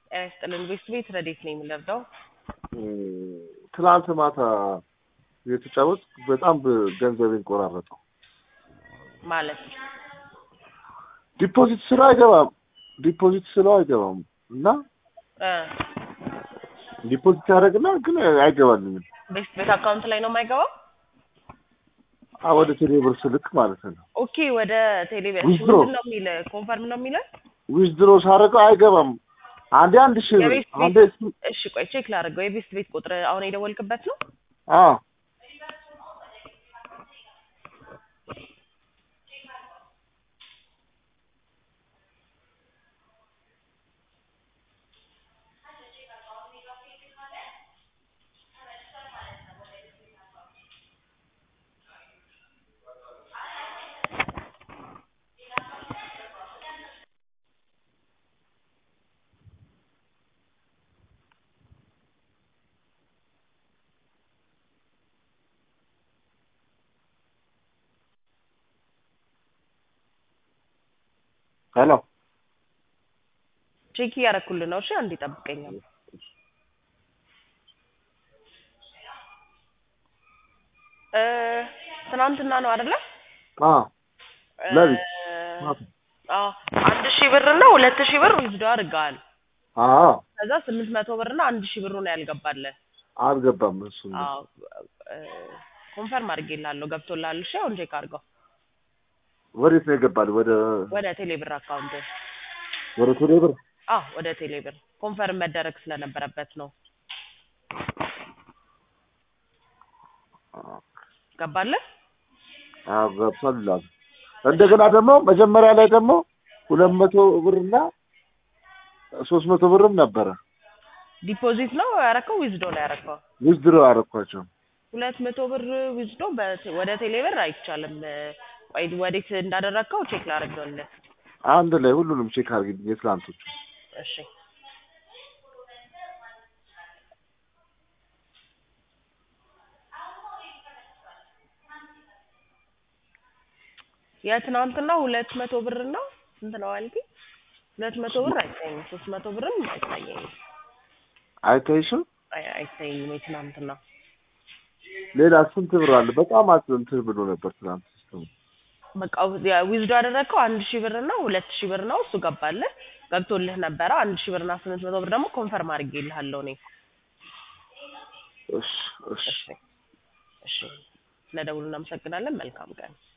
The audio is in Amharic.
ጤና ይስጥልን። ቤት ቤት ረዴት ነው የምንረዳው? ትናንት ማታ የተጫወት በጣም ገንዘቤን ቆራረጠው። ማለት ዲፖዚት ስለው አይገባም፣ ዲፖዚት ስለው አይገባም እና እ ዲፖዚት ያደረግና ግን አይገባልኝም። ቤት ቤት አካውንት ላይ ነው የማይገባው? አ ወደ ቴሌብር ስልክ ማለት ነው። ኦኬ ወደ ቴሌቪዥን Withdraw. ምንድን ነው የሚል ኮንፈርም ነው የሚለው? ዊዝድሮ ሳደርገው አይገባም። አንዴ አንድ ሺህ ብር የቤት አንዴ ቤት እሱ- እሺ ቆይ ቼክ ላድርገው። የቤት ቤት ቁጥር አሁን የደወልክበት ነው? አዎ ሄሎ ቼክ እያደረኩልህ ነው። እሺ አንዴ ጠብቀኛል። እ ትናንትና ነው አይደለ? አዎ ለሊት እ ማታ። አዎ አንድ ሺህ ብር እና ሁለት ሺህ ብር ዊዝዶ አድርገዋል። አዎ ከዛ ስምንት መቶ ብር እና አንድ ሺህ ብሩ ነው ያልገባልህ። አልገባም እሱ አዎ እ ኮንፈርም አድርጌልሃለሁ ገብቶልሃል። እሺ አሁን ቼክ አድርገው ወዴት ነው የገባል? ወደ ወደ ቴሌብር አካውንት። ወደ ቴሌብር አዎ ወደ ቴሌብር ኮንፈርም መደረግ ስለነበረበት ነው። ገባልህ? አዎ ገብቷል ይላሉ። እንደገና ደግሞ መጀመሪያ ላይ ደግሞ ሁለት መቶ ብርና ሶስት መቶ ብርም ነበረ ዲፖዚት ነው ያረከው ዊዝዶ ነው ያረከው? ዊዝድሮ አደረኳቸው። ሁለት መቶ ብር ዊዝዶ በ- ወደ ቴሌብር አይቻልም። ቆይ ወዴት እንዳደረግከው ቼክ ላደርግልህ። አንድ ላይ ሁሉንም ቼክ አድርጊልኝ የትላንቶቹ። እሺ የትናንትና ሁለት መቶ ብር ነው ስንት ነው አልከኝ? ሁለት መቶ ብር አይታየኝም። ሶስት መቶ ብርም አይታየኝም። አይታይሽም? አይ አይታየኝም የትናንትና ሌላ ስንት ብር አለ? በጣም አት እንትን ብሎ ነበር ትናንት ሲስተሙ። በቃ ዊዝዶ ያደረግከው አንድ ሺህ ብር ነው ሁለት ሺህ ብር ነው እሱ ገባልህ ገብቶልህ ነበረ። አንድ ሺህ ብር እና ስምንት መቶ ብር ደግሞ ኮንፈርም አድርጌልሃለሁ እኔ። እሺ እሺ እሺ እሺ፣ ስለደውሉ እናመሰግናለን። መልካም ቀን